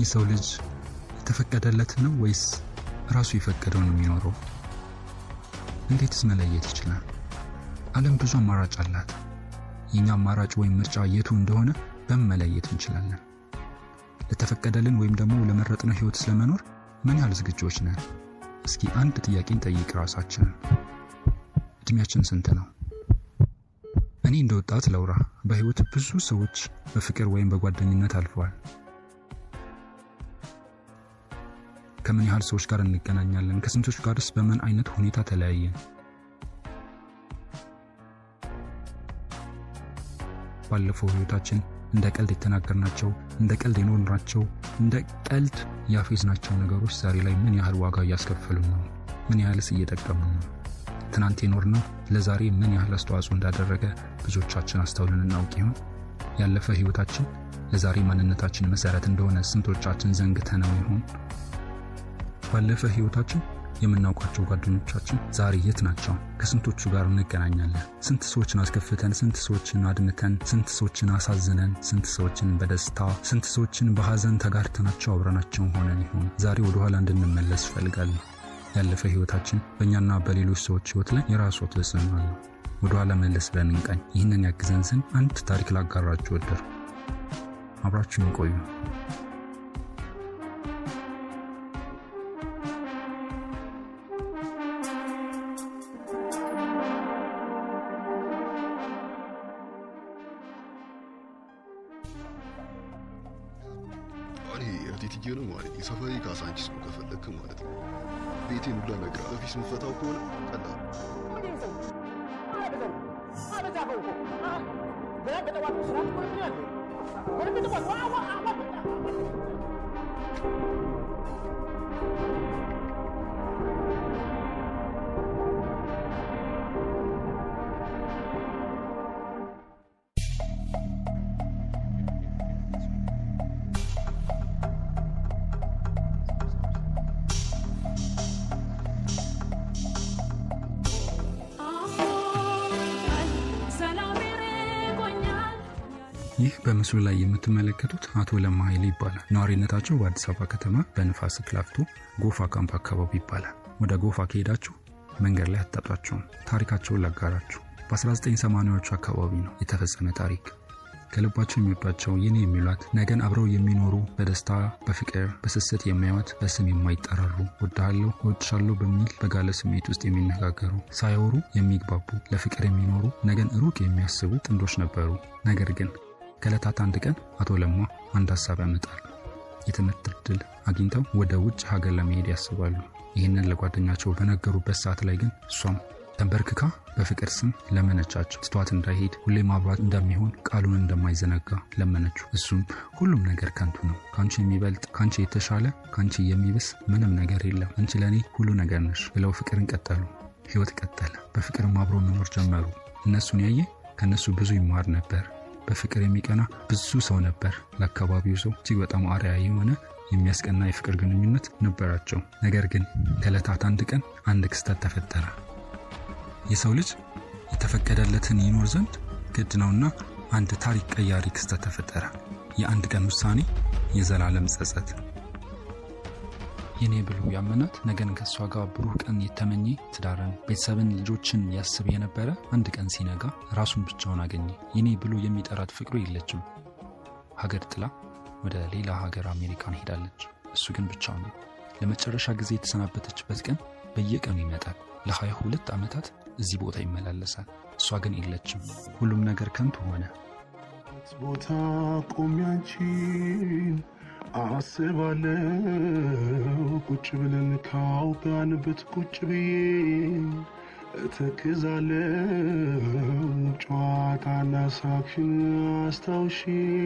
የሰው ልጅ የተፈቀደለት ነው ወይስ ራሱ የፈቀደውን የሚኖረው? እንዴትስ መለየት ይችላል? ዓለም ብዙ አማራጭ አላት። የኛ አማራጭ ወይም ምርጫ የቱ እንደሆነ በምን መለየት እንችላለን? ለተፈቀደልን ወይም ደግሞ ለመረጥነው ህይወት ስለመኖር ምን ያህል ዝግጆች ነን? እስኪ አንድ ጥያቄን ጠይቅ ራሳችንን። እድሜያችን ስንት ነው? እኔ እንደ ወጣት ለውራ በህይወት ብዙ ሰዎች በፍቅር ወይም በጓደኝነት አልፈዋል። ከምን ያህል ሰዎች ጋር እንገናኛለን? ከስንቶች ጋርስ በምን አይነት ሁኔታ ተለያየን? ባለፈው ህይወታችን እንደ ቀልድ የተናገርናቸው፣ እንደ ቀልድ የኖርናቸው፣ እንደ ቀልድ ያፌዝናቸው ነገሮች ዛሬ ላይ ምን ያህል ዋጋ እያስከፈሉ ነው? ምን ያህልስ እየጠቀሙ ነው? ትናንት የኖርነው ለዛሬ ምን ያህል አስተዋጽኦ እንዳደረገ ብዙዎቻችን አስተውልን እናውቅ ይሆን? ያለፈ ህይወታችን ለዛሬ ማንነታችን መሰረት እንደሆነ ስንቶቻችን ዘንግተነው ይሆን? ባለፈ ህይወታችን የምናውቃቸው ጓደኞቻችን ዛሬ የት ናቸው? ከስንቶቹ ጋር እንገናኛለን? ስንት ሰዎችን አስከፍተን፣ ስንት ሰዎችን አድምተን፣ ስንት ሰዎችን አሳዝነን፣ ስንት ሰዎችን በደስታ ስንት ሰዎችን በሀዘን ተጋርተናቸው አብረናቸው ሆነን ይሆን? ዛሬ ወደኋላ እንድንመለስ እፈልጋለሁ። ያለፈ ህይወታችን በእኛና በሌሎች ሰዎች ህይወት ላይ የራሱ ተጽዕኖ አለው። ወደኋላ መለስ ብለን እንቃኝ። ይህንን ያግዘን ዘንድ አንድ ታሪክ ላጋራችሁ ወደር አብራችሁን ቆዩ። እኔ እህቴትዬ ነው ማለት የሰፈሪ ካሳንቺስ ነው ከፈለክ ማለት ነው። ቤቴን ሁላ ነገር በፊት ምፈታው ከሆነ ቀላል ይህ በምስሉ ላይ የምትመለከቱት አቶ ለማ ኃይሌ ይባላል። ነዋሪነታቸው በአዲስ አበባ ከተማ በንፋስ ስልክ ላፍቶ ጎፋ ካምፕ አካባቢ ይባላል። ወደ ጎፋ ከሄዳችሁ መንገድ ላይ አታጧቸውም። ታሪካቸውን ላጋራችሁ። በ1980ዎቹ አካባቢ ነው የተፈጸመ ታሪክ። ከልባቸው የሚወዷቸው የኔ የሚሏት ነገን አብረው የሚኖሩ በደስታ በፍቅር በስስት የሚያዩት በስም የማይጠራሩ ወድሃለሁ እወድሻለሁ በሚል በጋለ ስሜት ውስጥ የሚነጋገሩ ሳያወሩ የሚግባቡ ለፍቅር የሚኖሩ ነገን ሩቅ የሚያስቡ ጥንዶች ነበሩ። ነገር ግን ከዕለታት አንድ ቀን አቶ ለማ አንድ ሀሳብ ያመጣሉ። የትምህርት እድል አግኝተው ወደ ውጭ ሀገር ለመሄድ ያስባሉ። ይህንን ለጓደኛቸው በነገሩበት ሰዓት ላይ ግን እሷም ተንበርክካ በፍቅር ስም ለመነቻቸው። ትቷት እንዳይሄድ ሁሌ ማብራት እንደሚሆን ቃሉን እንደማይዘነጋ ለመነችው። እሱም ሁሉም ነገር ከንቱ ነው፣ ከአንቺ የሚበልጥ ከአንቺ የተሻለ ከአንቺ የሚብስ ምንም ነገር የለም፣ አንቺ ለእኔ ሁሉ ነገር ነሽ ብለው ፍቅርን ቀጠሉ። ህይወት ቀጠለ። በፍቅርም አብሮ መኖር ጀመሩ። እነሱን ያየ ከእነሱ ብዙ ይማር ነበር። በፍቅር የሚቀና ብዙ ሰው ነበር። ለአካባቢው ሰው እጅግ በጣም አርአያ የሆነ የሚያስቀና የፍቅር ግንኙነት ነበራቸው። ነገር ግን ከዕለታት አንድ ቀን አንድ ክስተት ተፈጠረ። የሰው ልጅ የተፈቀደለትን ይኖር ዘንድ ግድ ነውና አንድ ታሪክ ቀያሪ ክስተት ተፈጠረ። የአንድ ቀን ውሳኔ፣ የዘላለም ጸጸት። የኔ ብሎ ያመናት ነገን ከእሷ ጋር ብሩህ ቀን የተመኘ ትዳርን፣ ቤተሰብን፣ ልጆችን ያስብ የነበረ አንድ ቀን ሲነጋ ራሱን ብቻውን አገኘ። የኔ ብሎ የሚጠራት ፍቅሩ የለችም። ሀገር ጥላ ወደ ሌላ ሀገር አሜሪካን ሄዳለች። እሱ ግን ብቻው ነው። ለመጨረሻ ጊዜ የተሰናበተችበት ቀን በየቀኑ ይመጣል። ለሀያ ሁለት ዓመታት እዚህ ቦታ ይመላለሳል። እሷ ግን የለችም። ሁሉም ነገር ከንቱ ሆነ። ቦታ ቆሜ አንቺን አስባለው ቁጭ ብለን ካውጋንበት ቁጭ ብዬ እተክዛለው ጨዋታና ሳቅሽን አስታውሺ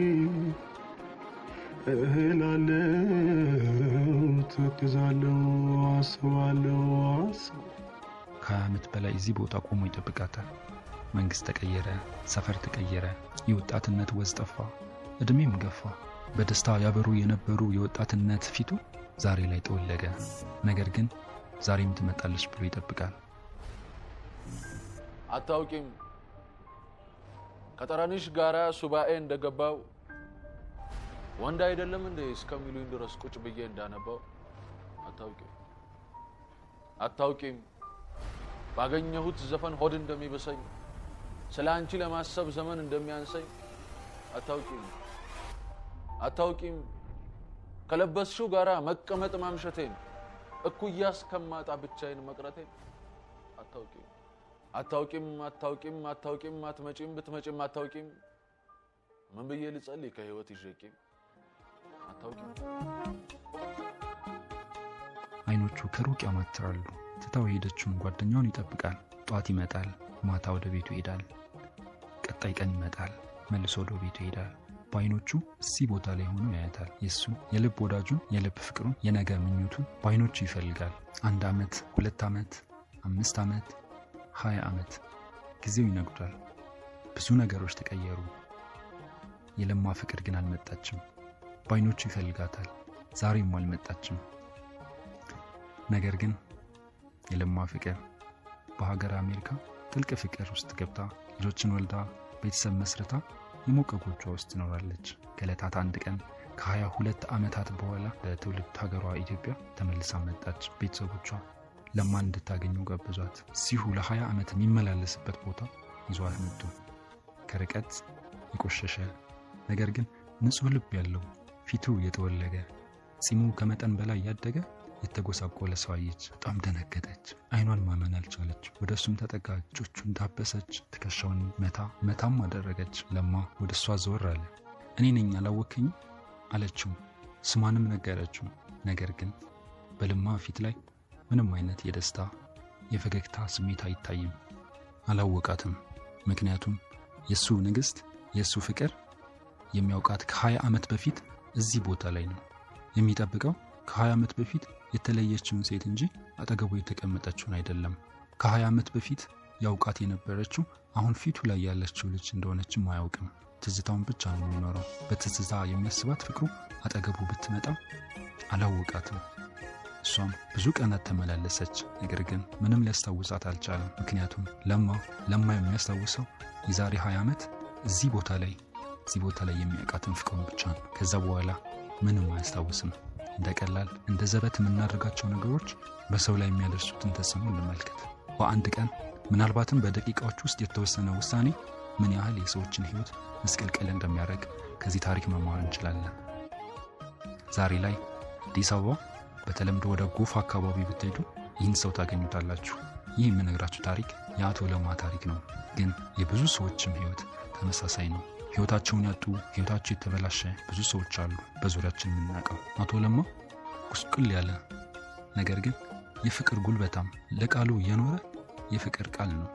እህላለው ተክዛለው አስባለው አስብ ከሀያ ዓመት በላይ እዚህ ቦታ ቆሞ ይጠብቃታል። መንግሥት ተቀየረ፣ ሰፈር ተቀየረ፣ የወጣትነት ወዝ ጠፋ፣ ዕድሜም ገፋ። በደስታ ያበሩ የነበሩ የወጣትነት ፊቱ ዛሬ ላይ ጠወለገ። ነገር ግን ዛሬም ትመጣለች ብሎ ይጠብቃል። አታውቂም ከጠረንሽ ጋራ ሱባኤ እንደገባው ወንድ አይደለም እንደ እስከሚሉኝ ድረስ ቁጭ ብዬ እንዳነባው አታውቂም አታውቂም ባገኘሁት ዘፈን ሆድ እንደሚበሰኝ ስለ አንቺ ለማሰብ ዘመን እንደሚያንሰኝ አታውቂም አታውቂም ከለበስሽው ጋራ መቀመጥ ማምሸቴን እኩያ እስከማጣ ብቻዬን መቅረቴን አታውቂም አታውቂም አታውቂም አታውቂም አትመጪም ብትመጪም አታውቂም ምን ብዬ ልጸልይ ከህይወት ይዤቂም አታውቂም አይኖቹ ከሩቅ ያማትራሉ። ትታው የሄደችውን ጓደኛውን ይጠብቃል። ጧት ይመጣል፣ ማታ ወደ ቤቱ ይሄዳል። ቀጣይ ቀን ይመጣል፣ መልሶ ወደ ቤቱ ይሄዳል። በአይኖቹ እዚህ ቦታ ላይ ሆኖ ያያታል። የእሱ የልብ ወዳጁን፣ የልብ ፍቅሩን፣ የነገ ምኞቱን በአይኖቹ ይፈልጋል። አንድ ዓመት፣ ሁለት ዓመት፣ አምስት ዓመት፣ ሀያ ዓመት ጊዜው ይነጉዳል። ብዙ ነገሮች ተቀየሩ። የለማ ፍቅር ግን አልመጣችም። በአይኖቹ ይፈልጋታል። ዛሬም አልመጣችም። ነገር ግን የለማ ፍቅር በሀገር አሜሪካ ጥልቅ ፍቅር ውስጥ ገብታ ልጆችን ወልዳ ቤተሰብ መስርታ የሞቀ ጎጇ ውስጥ ትኖራለች። ከዕለታት አንድ ቀን ከሀያ ሁለት ዓመታት በኋላ ለትውልድ ሀገሯ ኢትዮጵያ ተመልሳ መጣች። ቤተሰቦቿ ለማን እንድታገኘው ጋብዟት። እዚሁ ለ20 ዓመት የሚመላለስበት ቦታ ይዟት መጡ። ከርቀት የቆሸሸ ነገር ግን ንጹሕ ልብ ያለው ፊቱ የተወለገ ጺሙ ከመጠን በላይ ያደገ የተጎሳቆለ ሰው አየች። በጣም ደነገጠች። አይኗን ማመን አልቻለች። ወደ እሱም ተጠጋ፣ እጆቹን ዳበሰች፣ ትከሻውን መታ መታም አደረገች። ለማ ወደ እሷ ዘወር አለ። እኔ ነኝ አላወከኝም አለችው። ስሟንም ነገረችው። ነገር ግን በለማ ፊት ላይ ምንም አይነት የደስታ የፈገግታ ስሜት አይታይም። አላወቃትም። ምክንያቱም የእሱ ንግሥት የእሱ ፍቅር የሚያውቃት ከ20 ዓመት በፊት እዚህ ቦታ ላይ ነው የሚጠብቀው ከ20 ዓመት በፊት የተለየችውን ሴት እንጂ አጠገቡ የተቀመጠችውን አይደለም። ከ20 ዓመት በፊት ያውቃት የነበረችው አሁን ፊቱ ላይ ያለችው ልጅ እንደሆነችም አያውቅም። ትዝታውን ብቻ ነው የሚኖረው። በትዝታ የሚያስባት ፍቅሩ አጠገቡ ብትመጣ አላወቃትም። እሷም ብዙ ቀናት ተመላለሰች። ነገር ግን ምንም ሊያስታውሳት አልቻለም። ምክንያቱም ለማ ለማ የሚያስታውሰው የዛሬ 20 ዓመት እዚህ ቦታ ላይ እዚህ ቦታ ላይ የሚያውቃትን ፍቅሩን ብቻ ነው። ከዛ በኋላ ምንም አያስታውስም። እንደ ቀላል እንደ ዘበት የምናደርጋቸው ነገሮች በሰው ላይ የሚያደርሱትን ተጽዕኖ እንመልከት። በአንድ ቀን ምናልባትም በደቂቃዎች ውስጥ የተወሰነ ውሳኔ ምን ያህል የሰዎችን ሕይወት ምስቅልቅል እንደሚያደርግ ከዚህ ታሪክ መማር እንችላለን። ዛሬ ላይ አዲስ አበባ በተለምዶ ወደ ጎፋ አካባቢ ብትሄዱ ይህን ሰው ታገኙታላችሁ። ይህ የምነግራችሁ ታሪክ የአቶ ለማ ታሪክ ነው። ግን የብዙ ሰዎችም ሕይወት ተመሳሳይ ነው። ሕይወታቸውን ያጡ ሕይወታቸው የተበላሸ ብዙ ሰዎች አሉ በዙሪያችን የምናውቀው። አቶ ለማ ቁስቁል ያለ ነገር ግን የፍቅር ጉልበታም ለቃሉ የኖረ የፍቅር ቃል ነው።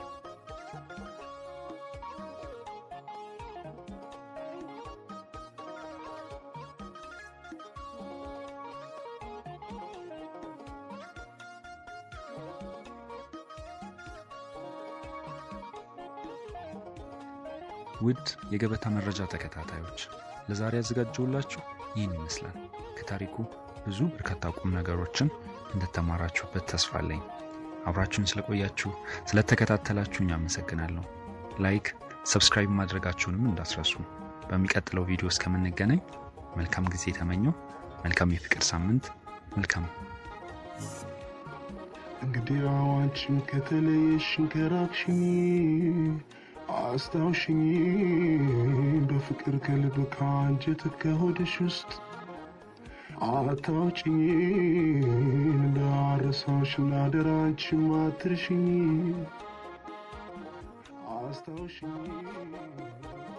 ውድ የገበታ መረጃ ተከታታዮች ለዛሬ ያዘጋጀውላችሁ ይህን ይመስላል። ከታሪኩ ብዙ በርካታ ቁም ነገሮችን እንደተማራችሁበት ተስፋ አለኝ። አብራችሁን ስለቆያችሁ ስለተከታተላችሁኝ አመሰግናለሁ። ላይክ፣ ሰብስክራይብ ማድረጋችሁንም እንዳስረሱ። በሚቀጥለው ቪዲዮ እስከምንገናኝ መልካም ጊዜ ተመኘው። መልካም የፍቅር ሳምንት። መልካም እንግዲህ አዋንቺም ከተለየሽን ከራቅሽኝ አስታውሽኝ በፍቅር ከልብ ከአንጀት ከሆድሽ ውስጥ አታውጭኝ እንዳረሳሽ እናደራ አንቺም አትርሽኝ አስታውሽኝ